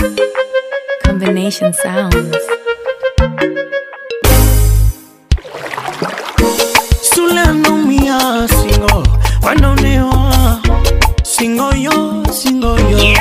Combination sounds. Sule anaumia singo, wanaonewa singo yo, singo yo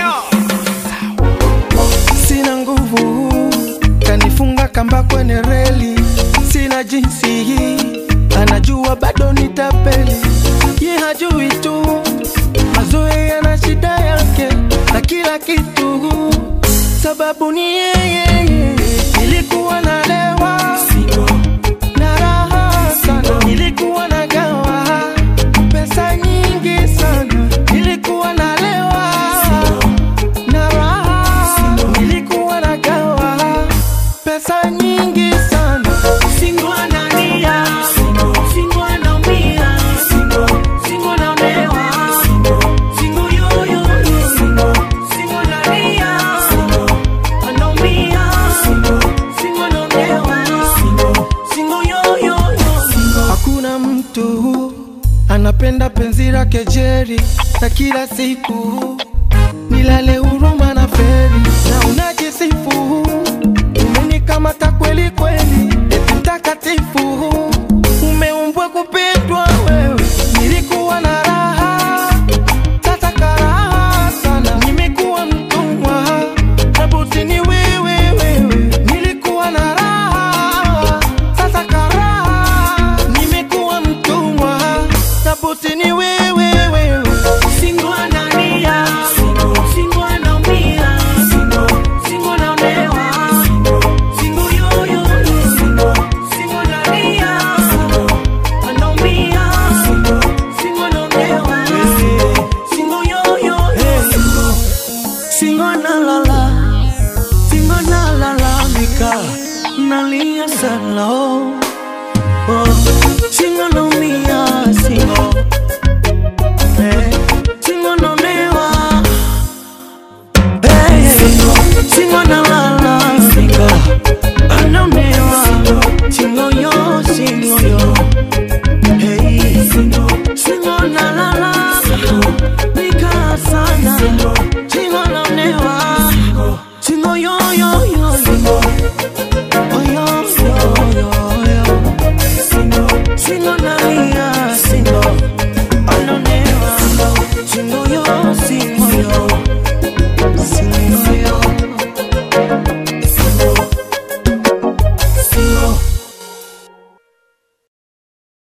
sina nguvu, kanifunga kamba kwenye reli, sina jinsi hii, anajua bado nitapeli, ye hajui tu mazoea yana shida yake na kila kitu, sababu ni yeye. Nilikuwa nalewa na raha sana, nilikuwa nagawa pesa nyingi sana, nilikuwa nalewa na raha nilikuwa nagawa pesa nyingi sana Singo analia, singo anaumia, singo anaonewa, singo yo yo yo, singo analia, anaumia, singo anaonewa, singo yo yo yo. hakuna mtu anapenda penzi lake jeri na kila siku nilale huruma na feri na unajisifu umenikamata kweli kweli eti mtakatifu umeumbwa kupendwa wewe nilikuwa na raha sasa karaha sana nimekuwa mtumwa na buti ni wewe wewe nilikuwa na raha sasa karaha nimekuwa mtumwa na buti ni wewe wewe Singo analia, singo anaumia, singo anaonewa, singo yo yo yo, singo analia, anaumia, singo anaonewa, singo yo yo yo, singo analala, singo analalamika, nalia sana oh, oh, singo anaumia, singo eh.